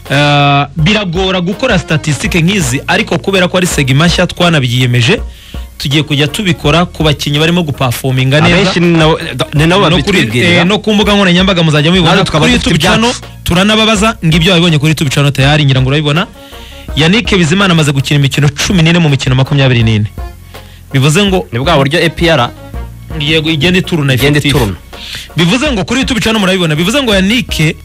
[SPEAKER 1] Uh, biragora gukora statisitike nk'izi ariko kubera ko ari segima nshya twanabyiyemeje tugiye kujya tubikora ku bakinnyi barimo gupafominga neza
[SPEAKER 2] abenshi ni nabo- ni
[SPEAKER 1] no,
[SPEAKER 2] nabo
[SPEAKER 1] kuri, eh,
[SPEAKER 2] babitwibwirira
[SPEAKER 1] no ku mbuga nkoranyambaga muzajya mubibona
[SPEAKER 2] Natwe tukaba
[SPEAKER 1] kuri
[SPEAKER 2] dufite
[SPEAKER 1] youtube
[SPEAKER 2] ibyacu.
[SPEAKER 1] channel turanababaza ngibyo wabibonye kuri youtube channel tayari ngira ngo urabibona yannick bizimana amaze gukina imikino cumi n'ine mu mikino makumyabiri n'ine bivuze ngo
[SPEAKER 2] ni bwa buryo APR
[SPEAKER 1] yego igenda ituruna
[SPEAKER 2] igenda
[SPEAKER 1] effective.
[SPEAKER 2] ituruna
[SPEAKER 1] bivuze ngo kuri youtube channel murabibona bivuze ngo yannick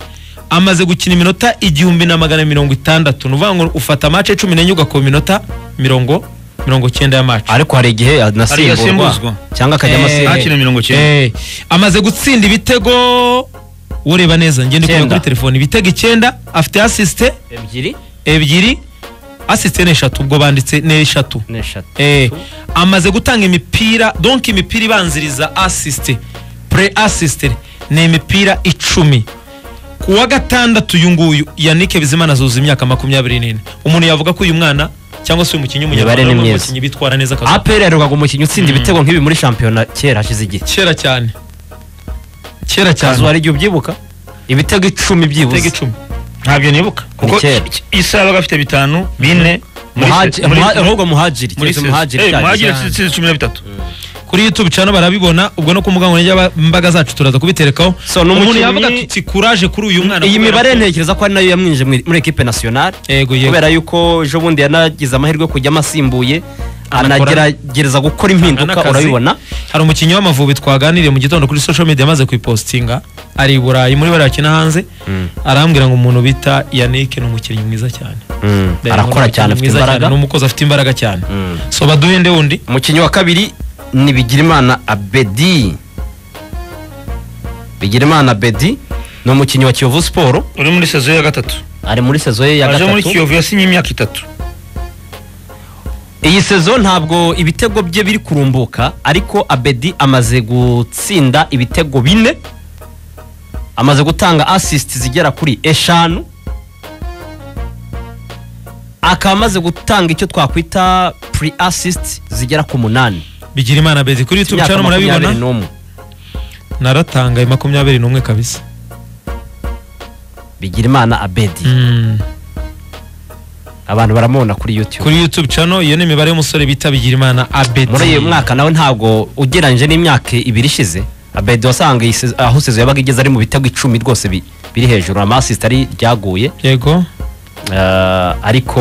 [SPEAKER 1] amaze gukina iminota igihumbi na magana mirongo itandatu ni ukuvuga ngo ufata mace cumi n'enye ugakora iminota mirongo mirongo cyenda ya mace
[SPEAKER 2] ariko hari igihe anasimbuzwa
[SPEAKER 3] yasimbuzwa.
[SPEAKER 2] cyangwa akajya
[SPEAKER 1] Eh,
[SPEAKER 2] amasimbuzwa
[SPEAKER 3] akina mirongo cyenda.
[SPEAKER 1] eh, amaze gutsinda ibitego ureba neza ngende kureba
[SPEAKER 2] Icyenda.
[SPEAKER 1] kuri telefone ibitego icyenda afite asisite
[SPEAKER 2] ebyiri
[SPEAKER 1] ebyiri asisite ni eshatu ubwo banditse ni eshatu
[SPEAKER 2] n'eshatu
[SPEAKER 1] Eh, amaze gutanga imipira donc imipira ibanziriza asisite pre asisite ni imipira icumi ku wa gatandatu uyu nguyu yannick bizimana azuza imyaka makumyabiri n'ine umuntu yavuga ko uyu mwana cyangwa se uyu mukinnyi w'umunyarwanda
[SPEAKER 2] ni
[SPEAKER 1] ni
[SPEAKER 2] myiza.
[SPEAKER 1] umukinnyi bitwara neza akazi
[SPEAKER 2] APR yaherukaga umukinnyi utsinda ibitego nk'ibi muri shampiyona kera hashize igihe
[SPEAKER 1] kera cyane kera cyane
[SPEAKER 2] kazu hari igihe ubyibuka ibitego icumi
[SPEAKER 1] ibitego
[SPEAKER 2] byibuze
[SPEAKER 1] icumi
[SPEAKER 3] ntabyo nibuka kuko
[SPEAKER 2] kera.
[SPEAKER 3] i- i- isa yabaga afite bitanu bine muri se-
[SPEAKER 2] Muhaji-
[SPEAKER 3] muri-
[SPEAKER 2] Muha- ahubwo muhajiri
[SPEAKER 3] muri
[SPEAKER 2] keretse
[SPEAKER 3] se-
[SPEAKER 2] muhajiri
[SPEAKER 3] Eh,
[SPEAKER 2] cyagize.
[SPEAKER 3] muhajiri yatsinze cumi na bitatu
[SPEAKER 1] kuri youtube channel barabibona ubwo no ku mbuga nkoranyambaga zacu turaza kubiterekaho
[SPEAKER 2] So, ni umukinnyi-
[SPEAKER 1] yavuga ati tikuraje kuri uyu mwana
[SPEAKER 2] iyi
[SPEAKER 1] kubera
[SPEAKER 2] mibare
[SPEAKER 1] ko-
[SPEAKER 2] ntekereza ko ari nayo yamwinjije muri- muri ekipe nasiyonari
[SPEAKER 1] yego yego
[SPEAKER 2] kubera yuko ejo bundi yanagize amahirwe yo kujyamo asimbuye
[SPEAKER 1] Anakora-
[SPEAKER 2] anagerageza gukora impinduka
[SPEAKER 1] N'akazi.
[SPEAKER 2] urabibona
[SPEAKER 1] hari umukinnyi w'amavubi twaganiriye mu gitondo kuri social media yamaze kuyipostinga ari i burayi muri bariya bakina hanze arambwira ngo umuntu bita yannick ni umukinnyi mwiza cyane Ndayinkuru ni
[SPEAKER 2] arakora
[SPEAKER 1] umukinnyi
[SPEAKER 2] cyane afite
[SPEAKER 1] mwiza
[SPEAKER 2] imbaraga
[SPEAKER 1] cyane, ni umukozi afite imbaraga cyane
[SPEAKER 2] Mm.
[SPEAKER 1] so baduhe nde wundi
[SPEAKER 2] umukinnyi wa kabiri ni bigirimana abedi bigirimana abedi ni umukinnyi wa kiyovu siporo
[SPEAKER 3] uri muri sezo ya gatatu
[SPEAKER 2] ari muri sezo ye ya
[SPEAKER 3] aje muri
[SPEAKER 2] gatatu
[SPEAKER 3] kiyovu yasinye imyaka itatu
[SPEAKER 2] iyi sezo ntabwo ibitego bye biri kurumbuka ariko abedi amaze gutsinda ibitego bine amaze gutanga asisiti zigera kuri eshanu akaba amaze gutanga icyo twakwita puri asisiti zigera ku munani
[SPEAKER 1] bigira imana bezi kuri youtube channel murabibona
[SPEAKER 2] n'umwe
[SPEAKER 1] naratangaye makumyabiri n'umwe kabisa
[SPEAKER 2] bigirimana abedi
[SPEAKER 1] Mm.
[SPEAKER 2] abantu baramubona kuri yutube
[SPEAKER 1] kuri youtube channel iyo ni imibare y'umusore bita bigira imana abedi
[SPEAKER 2] muri uyu mwaka nawe ntabwo ugereranyije n'imyaka ibiri ishize abedi wasanga iyi sezo- aho sezo yabaga igeze ari mu bitego icumi rwose bi- biri hejuru amasisita ari ryaguye
[SPEAKER 1] yego
[SPEAKER 2] Eh, ariko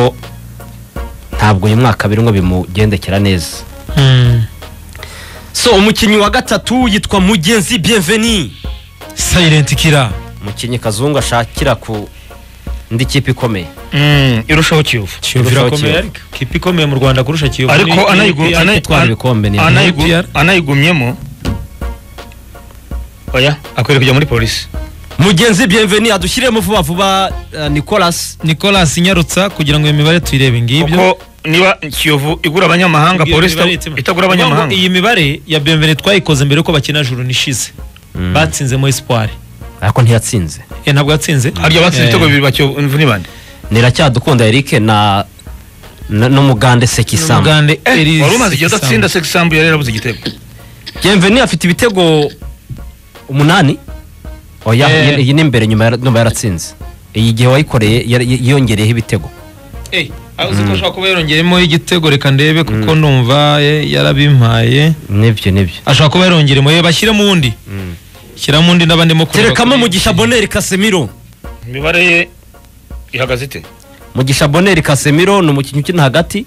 [SPEAKER 2] ntabwo uyu mwaka birimo bimugendekera neza
[SPEAKER 1] Mm.
[SPEAKER 2] so umukinnyi wa gatatu yitwa mugenzi bienveni
[SPEAKER 1] silent killer
[SPEAKER 2] umukinnyi kazungu ashakira ku indi kipe ikomeye
[SPEAKER 3] Mm, irushaho kiyovu
[SPEAKER 1] kiyovu
[SPEAKER 2] Kurushaho
[SPEAKER 1] irakomeye
[SPEAKER 2] Kiyovu.
[SPEAKER 1] ariko kipe ikomeye mu rwanda kurusha kiyovu
[SPEAKER 3] ariko
[SPEAKER 1] ni- ni-
[SPEAKER 3] anayigu-
[SPEAKER 1] ni-
[SPEAKER 3] anayi-
[SPEAKER 2] gutwara ibikombe ni-
[SPEAKER 3] anayigu-
[SPEAKER 1] ni APR.
[SPEAKER 3] anayigumyemo oya akwiriye kujya muri polisi
[SPEAKER 2] mugenzi bienveni adushyiremo vuba vuba eh, nicolas
[SPEAKER 1] nicolas nyarutsa kugira ngo iyo mibare tuyirebe ngibyo
[SPEAKER 3] kuko niba kiyovu igura abanyamahanga
[SPEAKER 1] Iyo
[SPEAKER 3] polisi
[SPEAKER 1] mibare itima.
[SPEAKER 3] itagura
[SPEAKER 1] Ni ukuvuga ngo
[SPEAKER 3] abanyamahanga
[SPEAKER 1] iyi mibare ya bemvene twayikoze mbere yuko bakina juru nishize batsinzemo espoir
[SPEAKER 2] ariko ntiyatsinze
[SPEAKER 1] Eh, ntabwo yatsinze
[SPEAKER 3] harya batsinze
[SPEAKER 1] Eh,
[SPEAKER 3] ibitego bibiri ba kiyovu imvu ni bande
[SPEAKER 2] niracyadukunda eric na na- n'umugande
[SPEAKER 1] ni
[SPEAKER 2] sekisamba
[SPEAKER 1] umugande Elise
[SPEAKER 3] wari umaze igihe adatsinda
[SPEAKER 1] Sambu.
[SPEAKER 3] segisambu yari yarabuze igitego
[SPEAKER 2] bienveni afite ibitego umunani oya
[SPEAKER 1] Eh.
[SPEAKER 2] iyi- iyi ni imbere nyuma yara- nyuma yaratsinze iyi gihe wayikoreye yari- yongereyeho ibitego
[SPEAKER 1] Eh, aho uzi ko ashobora kuba yarongeyemo igitego reka ndebe kuko numva eh, yarabimpaye
[SPEAKER 2] nibyo nibyo
[SPEAKER 1] ashobora kuba yarongeremo ye bashyiremo undi shyiramo undi n'abandimo kureba
[SPEAKER 2] terekamo
[SPEAKER 1] kuri-
[SPEAKER 2] mugisha boneri kasemiro
[SPEAKER 3] imibare ye ihagaze ite
[SPEAKER 2] mugisha boneri kasemiro ni umukinnyi ukina hagati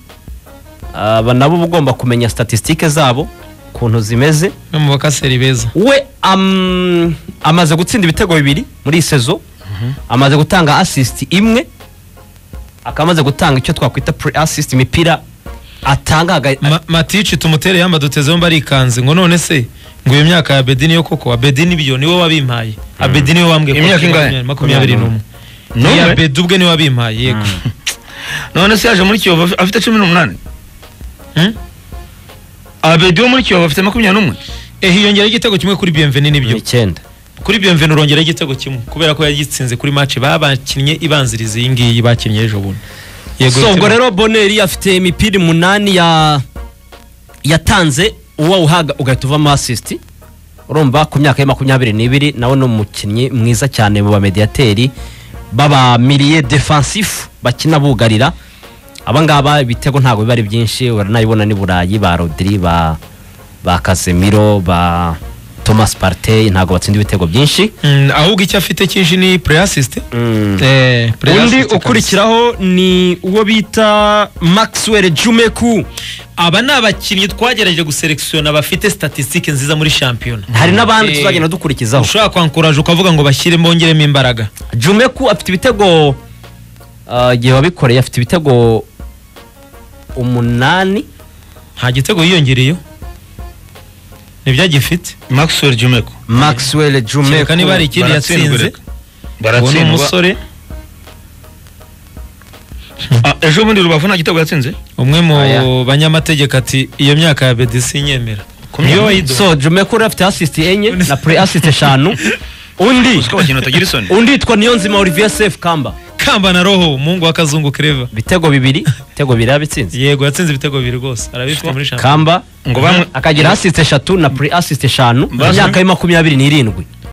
[SPEAKER 2] aba nabo uba ugomba kumenya statisitike zabo ukuntu zimeze
[SPEAKER 1] no mu bakaseri beza
[SPEAKER 2] we am- amaze gutsinda ibitego bibiri muri iyi sezo amaze gutanga asisiti imwe akaba amaze gutanga icyo twakwita pre asisiti imipira atanga haga-
[SPEAKER 1] Ma- matici tumutere yamba dutezeho barikanze ngo none se ngo iyo myaka ya bedini yo koko abedini biyo niwe wabimpaye abedini niwe wambwiye ko
[SPEAKER 3] Imyaka
[SPEAKER 1] afite
[SPEAKER 3] ingahe?
[SPEAKER 1] makumyabiri n'umwe
[SPEAKER 3] N'umwe?
[SPEAKER 1] niya bedi ubwe niwe wabimpaye yego
[SPEAKER 3] none se yaje muri kiyovu af- afite cumi n'umunani
[SPEAKER 1] Hmm?
[SPEAKER 3] abedi wo muri kiyovu afite makumyabiri n'umwe
[SPEAKER 1] eh hiyongeraho igitego kimwe kuri biyemveni nibyo
[SPEAKER 2] icyenda
[SPEAKER 1] kuri biyemveni urongeraho igitego kimwe kubera ko yagitsinze kuri match babakinnye ibanziriza iyi ngiyi bakinnye ejo bundi
[SPEAKER 2] so ubwo
[SPEAKER 1] bityo-
[SPEAKER 2] rero boneri afite imipira umunani ya yatanze uwawuhaga ugahita uvamo asisiti urumva ku myaka ye makumyabiri n'ibiri nawe ni umukinnyi mwiza cyane mu bamediyateri b'abamiriye defansifu bakina bugarira aba ngaba ibitego ntabwo biba ari byinshi uranabibona n'i burayi ba rodiri ba ba kasemiro ba thomas partey ntabwo batsinda ibitego byinshi
[SPEAKER 1] Mm, ahubwo icyo afite cyinshi ni preasist eh
[SPEAKER 2] Mm. undi
[SPEAKER 1] pre-assist kabisa.
[SPEAKER 2] ukurikiraho ni uwo bita maxwell jumeku
[SPEAKER 1] aba ni abakinnyi twagerageje guselekisiyona bafite statisitike nziza muri shampiyona
[SPEAKER 2] hari n'abandi
[SPEAKER 1] Eh,
[SPEAKER 2] tuzagenda dukurikizaho
[SPEAKER 1] ushobora kwankuraje ukavuga ngo bashyiremo bongeremo imbaraga
[SPEAKER 2] jumeku afite ibitego ah, igihe wabikoreye afite ibitego umunani
[SPEAKER 1] nta gitego yiyongereyeho ntibyagifite
[SPEAKER 3] maxwell jumeko
[SPEAKER 2] maxwell jumeku
[SPEAKER 1] kereka niba hari ikindi
[SPEAKER 3] baratsindwa
[SPEAKER 1] yatsinze
[SPEAKER 3] reka.
[SPEAKER 1] uwo ni
[SPEAKER 3] baratsindwa
[SPEAKER 1] umusore
[SPEAKER 3] Ah, ejo bundi rubavu nta gitego yatsinze
[SPEAKER 1] umwe mu
[SPEAKER 2] Aya.
[SPEAKER 1] banyamategeko ati iyo myaka ya bedi sinyemera
[SPEAKER 3] Kumwe-
[SPEAKER 1] niyo wayiduha
[SPEAKER 2] so jumeku rero afite asisiti enye na pre asisiti eshanu undi
[SPEAKER 3] usiko abakinnyi batagira isoni
[SPEAKER 2] undi yitwa niyonzima olivier sef kamba
[SPEAKER 1] kamba na roho umuhungu wa kazungu kereva
[SPEAKER 2] ibitego bibiri ibitego bibiri yabitsinze
[SPEAKER 1] yego yatsinze ibitego bibiri rwose arabifite muri shampiyona
[SPEAKER 2] kamba
[SPEAKER 3] ngo bamwe
[SPEAKER 2] akagira asisiti eshatu na pre asisiti eshanu mu
[SPEAKER 3] Basi.
[SPEAKER 2] myaka ye makumyabiri n'irindwi